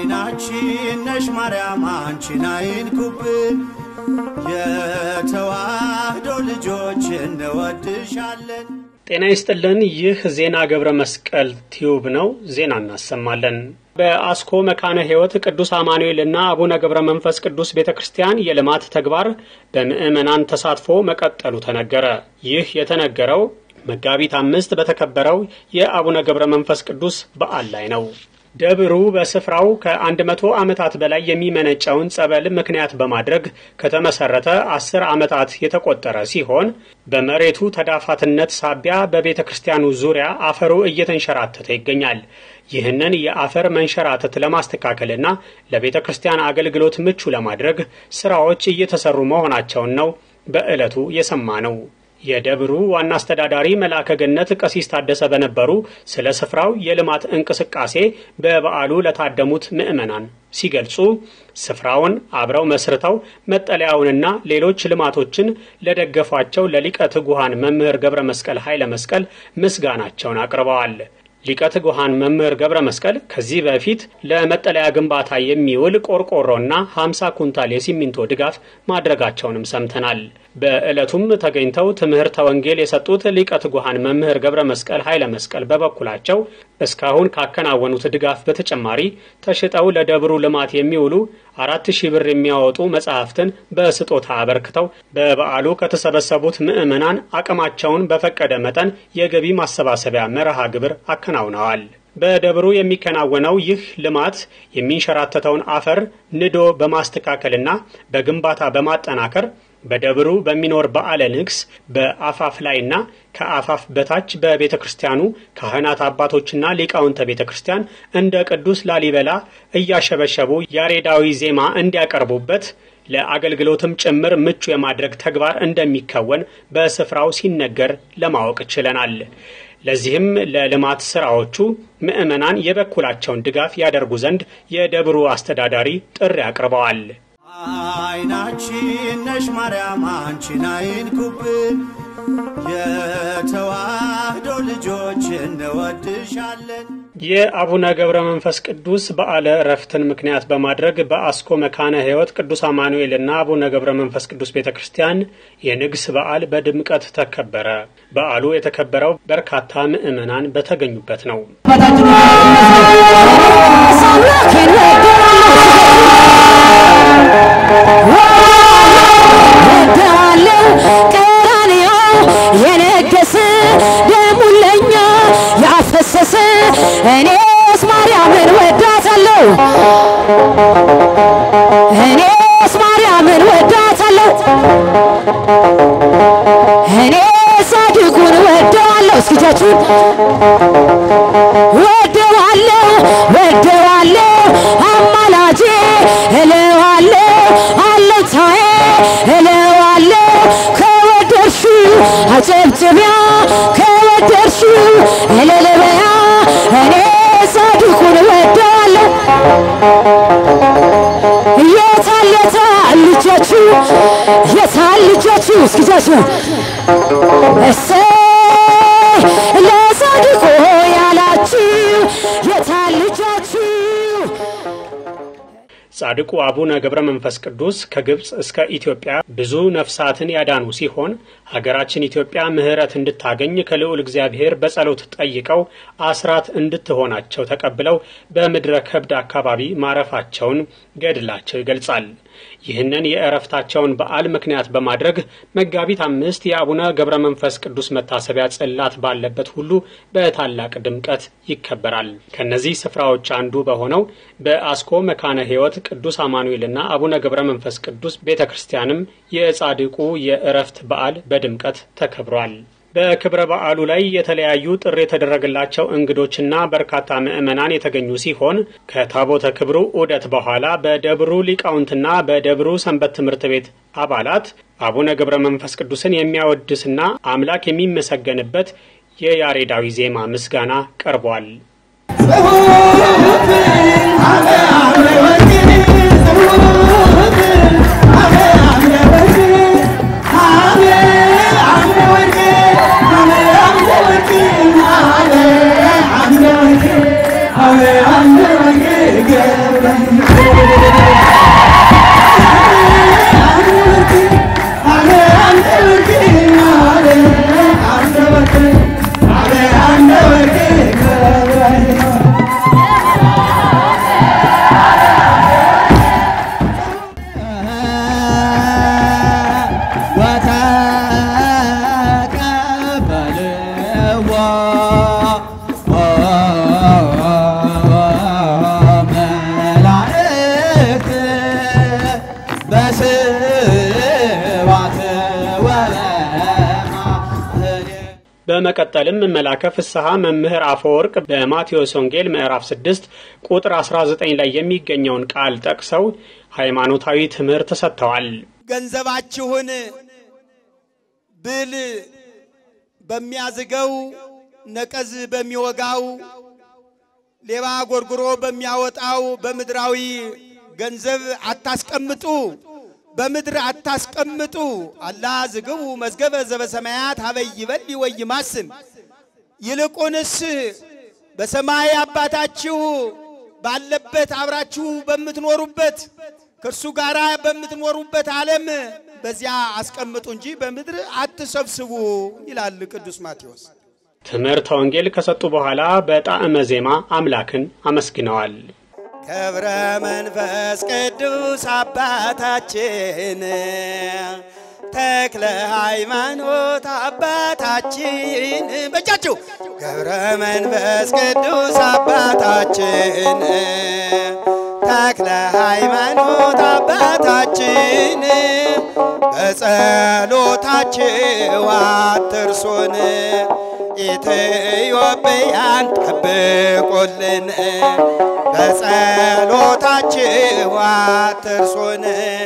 አይናችን ነሽ ማርያም አንቺን አይንኩብን፣ የተዋህዶ ልጆች እንወድሻለን። ጤና ይስጥልን። ይህ ዜና ገብረ መስቀል ቲዩብ ነው። ዜና እናሰማለን። በአስኮ መካነ ሕይወት ቅዱስ አማኑኤልና አቡነ ገብረ መንፈስ ቅዱስ ቤተ ክርስቲያን የልማት ተግባር በምዕመናን ተሳትፎ መቀጠሉ ተነገረ። ይህ የተነገረው መጋቢት አምስት በተከበረው የአቡነ ገብረ መንፈስ ቅዱስ በዓል ላይ ነው። ደብሩ በስፍራው ከአንድ መቶ ዓመታት በላይ የሚመነጨውን ጸበል ምክንያት በማድረግ ከተመሰረተ አስር ዓመታት የተቆጠረ ሲሆን በመሬቱ ተዳፋትነት ሳቢያ በቤተ ክርስቲያኑ ዙሪያ አፈሩ እየተንሸራተተ ይገኛል። ይህንን የአፈር መንሸራተት ለማስተካከልና ለቤተ ክርስቲያን አገልግሎት ምቹ ለማድረግ ስራዎች እየተሰሩ መሆናቸውን ነው በዕለቱ የሰማ ነው። የደብሩ ዋና አስተዳዳሪ መልአከ ገነት ቀሲስ ታደሰ በነበሩ ስለ ስፍራው የልማት እንቅስቃሴ በበዓሉ ለታደሙት ምዕመናን ሲገልጹ ስፍራውን አብረው መስርተው መጠለያውንና ሌሎች ልማቶችን ለደገፏቸው ለሊቀ ትጉሃን መምህር ገብረ መስቀል ኃይለ መስቀል ምስጋናቸውን አቅርበዋል። ሊቀ ትጉሃን መምህር ገብረ መስቀል ከዚህ በፊት ለመጠለያ ግንባታ የሚውል ቆርቆሮና 50 ኩንታል የሲሚንቶ ድጋፍ ማድረጋቸውንም ሰምተናል። በዕለቱም ተገኝተው ትምህርተ ወንጌል የሰጡት ሊቀ ትጉሃን መምህር ገብረ መስቀል ኃይለ መስቀል በበኩላቸው እስካሁን ካከናወኑት ድጋፍ በተጨማሪ ተሽጠው ለደብሩ ልማት የሚውሉ አራት ሺህ ብር የሚያወጡ መጽሐፍትን በስጦታ አበርክተው በበዓሉ ከተሰበሰቡት ምዕመናን አቅማቸውን በፈቀደ መጠን የገቢ ማሰባሰቢያ መርሃ ግብር አከናውነዋል። በደብሩ የሚከናወነው ይህ ልማት የሚንሸራተተውን አፈር ንዶ በማስተካከልና በግንባታ በማጠናከር በደብሩ በሚኖር በዓለ ንግስ በአፋፍ ላይና ከአፋፍ በታች በቤተ ክርስቲያኑ ካህናት አባቶችና ሊቃውንተ ቤተ ክርስቲያን እንደ ቅዱስ ላሊበላ እያሸበሸቡ ያሬዳዊ ዜማ እንዲያቀርቡበት ለአገልግሎትም ጭምር ምቹ የማድረግ ተግባር እንደሚከወን በስፍራው ሲነገር ለማወቅ ችለናል። ለዚህም ለልማት ስራዎቹ ምዕመናን የበኩላቸውን ድጋፍ ያደርጉ ዘንድ የደብሩ አስተዳዳሪ ጥሪ አቅርበዋል። አይናችን ነሽ ማርያም አንቺን አይንኩብን፣ የተዋህዶ ልጆች እንወድሻለን። የአቡነ ገብረ መንፈስ ቅዱስ በዓለ ዕረፍትን ምክንያት በማድረግ በአስኮ መካነ ሕይወት ቅዱስ አማኑኤልና አቡነ ገብረ መንፈስ ቅዱስ ቤተ ክርስቲያን የንግስ በዓል በድምቀት ተከበረ። በዓሉ የተከበረው በርካታ ምዕመናን በተገኙበት ነው። ቀራንዮ የነገሰ ደሙን ለኛ ያፈሰሰ እኔስ ማርያምን ወዳታለሁ እኔስ ማርያምን ወዳታለሁ እኔ ጻድቁን ወደዋለሁ እስኪ እጃችሁን ወደዋለሁ ወደዋለሁ አማላጄ እለዋለሁ አለታዬ እለዋለሁ ከወደድሹ አጨብጭቢያ ከወደድሹ እልልበያ እኔ ጻድቁን ወደዋለሁ የታል የታል ልጆቹ የታል ልጆቹ እስኪ እጃችሁን እሰይ ለጻድቁ ያላችሁ የታል ልጆቹ ጻድቁ አቡነ ገብረ መንፈስ ቅዱስ ከግብፅ እስከ ኢትዮጵያ ብዙ ነፍሳትን ያዳኑ ሲሆን ሀገራችን ኢትዮጵያ ምሕረት እንድታገኝ ከልዑል እግዚአብሔር በጸሎት ጠይቀው አስራት እንድትሆናቸው ተቀብለው በምድረ ከብድ አካባቢ ማረፋቸውን ገድላቸው ይገልጻል። ይህንን የእረፍታቸውን በዓል ምክንያት በማድረግ መጋቢት አምስት የአቡነ ገብረ መንፈስ ቅዱስ መታሰቢያ ጽላት ባለበት ሁሉ በታላቅ ድምቀት ይከበራል። ከነዚህ ስፍራዎች አንዱ በሆነው በአስኮ መካነ ሕይወት ቅዱስ አማኑኤልና አቡነ ገብረ መንፈስ ቅዱስ ቤተ ክርስቲያንም የጻድቁ የእረፍት በዓል በድምቀት ተከብሯል። በክብረ በዓሉ ላይ የተለያዩ ጥሪ የተደረገላቸው እንግዶችና በርካታ ምዕመናን የተገኙ ሲሆን ከታቦተ ክብሩ ዑደት በኋላ በደብሩ ሊቃውንትና በደብሩ ሰንበት ትምህርት ቤት አባላት አቡነ ገብረ መንፈስ ቅዱስን የሚያወድስና አምላክ የሚመሰገንበት የያሬዳዊ ዜማ ምስጋና ቀርቧል። Amen. በመቀጠልም መላከ ፍስሐ መምህር አፈወርቅ በማቴዎስ ወንጌል ምዕራፍ 6 ቁጥር 19 ላይ የሚገኘውን ቃል ጠቅሰው ሃይማኖታዊ ትምህርት ሰጥተዋል። ገንዘባችሁን ብል በሚያዝገው ነቀዝ በሚወጋው ሌባ ጎርጉሮ በሚያወጣው በምድራዊ ገንዘብ አታስቀምጡ፣ በምድር አታስቀምጡ። አላ ዝግቡ መዝገበ ዘበሰማያት ሀበይ ይበል ወይ ማስን ይልቁንስ በሰማይ አባታችሁ ባለበት አብራችሁ በምትኖሩበት ከእርሱ ጋር በምትኖሩበት ዓለም በዚያ አስቀምጡ እንጂ በምድር አትሰብስቡ ይላል ቅዱስ ማቴዎስ። ትምህርተ ወንጌል ከሰጡ በኋላ በጣዕመ ዜማ አምላክን አመስግነዋል። ገብረ መንፈስ ቅዱስ አባታችን ተክለ ሃይማኖት አባታችን በጃችሁ ገብረ መንፈስ ቅዱስ አባታችን ተክለ ሃይማኖት አባታችን በጸሎታችሁ አትርሱን ኢትዮጵያን ጠብቁልን በጸሎታችሁ አትርሱን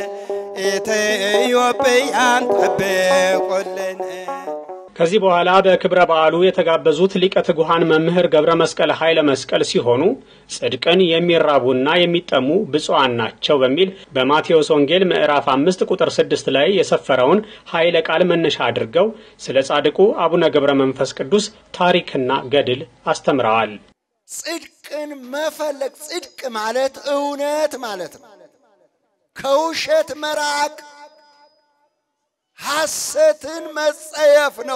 ኢትዮጵያን ጠብቁልን። ከዚህ በኋላ በክብረ በዓሉ የተጋበዙት ሊቀ ትጉሃን መምህር ገብረ መስቀል ኃይለ መስቀል ሲሆኑ ጽድቅን የሚራቡና የሚጠሙ ብፁዓን ናቸው በሚል በማቴዎስ ወንጌል ምዕራፍ አምስት ቁጥር ስድስት ላይ የሰፈረውን ኃይለ ቃል መነሻ አድርገው ስለ ጻድቁ አቡነ ገብረ መንፈስ ቅዱስ ታሪክና ገድል አስተምረዋል። ጽድቅን መፈለግ ጽድቅ ማለት እውነት ማለት ነው። ከውሸት መራቅ ሐሰትን መጸየፍ ነው።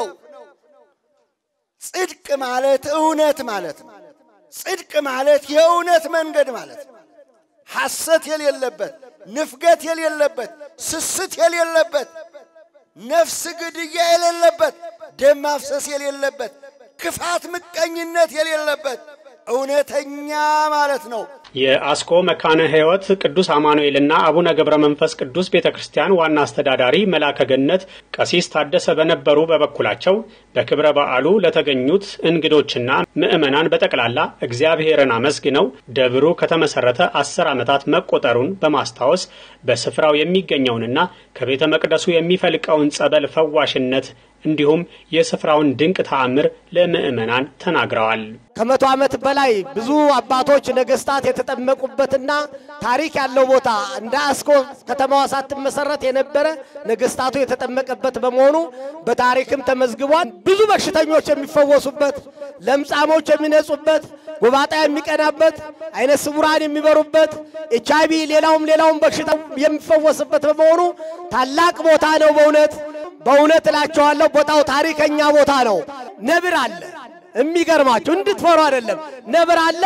ጽድቅ ማለት እውነት ማለት ነው። ጽድቅ ማለት የእውነት መንገድ ማለት ነው። ሐሰት የሌለበት፣ ንፍገት የሌለበት፣ ስስት የሌለበት፣ ነፍስ ግድያ የሌለበት፣ ደም ማፍሰስ የሌለበት፣ ክፋት ምቀኝነት የሌለበት እውነተኛ ማለት ነው። የአስኮ መካነ ሕይወት ቅዱስ አማኑኤልና አቡነ ገብረ መንፈስ ቅዱስ ቤተ ክርስቲያን ዋና አስተዳዳሪ መላከ ገነት ቀሲስ ታደሰ በነበሩ በበኩላቸው በክብረ በዓሉ ለተገኙት እንግዶችና ምዕመናን በጠቅላላ እግዚአብሔርን አመስግነው ደብሩ ከተመሰረተ አስር ዓመታት መቆጠሩን በማስታወስ በስፍራው የሚገኘውንና ከቤተ መቅደሱ የሚፈልቀውን ጸበል ፈዋሽነት እንዲሁም የስፍራውን ድንቅ ተአምር ለምዕመናን ተናግረዋል። ከመቶ ዓመት በላይ ብዙ አባቶች ነገስታት የተጠመቁበትና ታሪክ ያለው ቦታ እንደ አስኮ ከተማዋ ሳትመሰረት የነበረ ነገስታቱ የተጠመቀበት በመሆኑ በታሪክም ተመዝግቧል። ብዙ በሽተኞች የሚፈወሱበት፣ ለምጻሞች የሚነጹበት፣ ጎባጣ የሚቀናበት፣ አይነ ስውራን የሚበሩበት፣ ኤች አይ ቪ ሌላውም ሌላውም በሽታ የሚፈወስበት በመሆኑ ታላቅ ቦታ ነው። በእውነት በእውነት እላቸዋለሁ ቦታው ታሪከኛ ቦታ ነው። ነብር አለ። የሚገርማችሁ እንድትፈሩ አይደለም። ነብር አለ።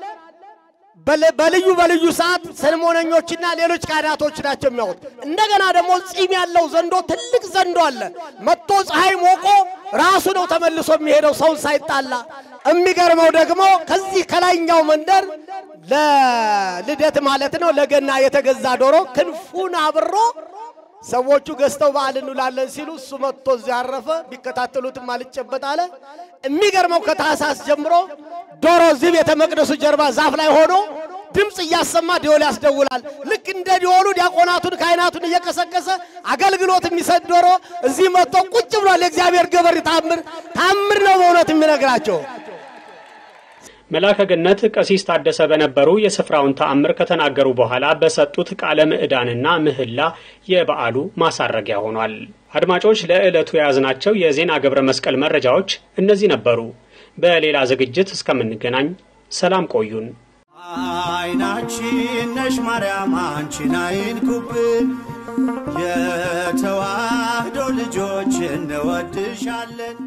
በልዩ በልዩ ሰዓት ሰልሞነኞችና ሌሎች ካህናቶች ናቸው የሚያወጡት። እንደገና ደግሞ ጺም ያለው ዘንዶ ትልቅ ዘንዶ አለ። መጥቶ ፀሐይ ሞቆ ራሱ ነው ተመልሶ የሚሄደው ሰውን ሳይጣላ። የሚገርመው ደግሞ ከዚህ ከላይኛው መንደር ለልደት ማለት ነው ለገና የተገዛ ዶሮ ክንፉን አብሮ ሰዎቹ ገዝተው በዓል እንውላለን ሲሉ እሱ መጥቶ እዚያ ያረፈ። ቢከታተሉትም አልጨበጥ አለ። የሚገርመው ከታህሳስ ጀምሮ ዶሮ እዚህ ቤተ መቅደሱ ጀርባ ዛፍ ላይ ሆኖ ድምፅ እያሰማ ዲዮል ያስደውላል። ልክ እንደ ዲዮሉ ዲያቆናቱን ካህናቱን እየቀሰቀሰ አገልግሎት የሚሰጥ ዶሮ እዚህ መጥቶ ቁጭ ብሏል። የእግዚአብሔር ገበር ታምር ታምር ነው በእውነት የሚነግራቸው። መላከ ገነት ቀሲስ ታደሰ በነበሩ የስፍራውን ተአምር ከተናገሩ በኋላ በሰጡት ቃለ ምዕዳንና ምህላ የበዓሉ ማሳረጊያ ሆኗል። አድማጮች፣ ለዕለቱ የያዝናቸው የዜና ገብረ መስቀል መረጃዎች እነዚህ ነበሩ። በሌላ ዝግጅት እስከምንገናኝ ሰላም ቆዩን። አይናችን ነሽ ማርያም አንቺን አይንኩብን፣ የተዋህዶ ልጆች እንወድሻለን።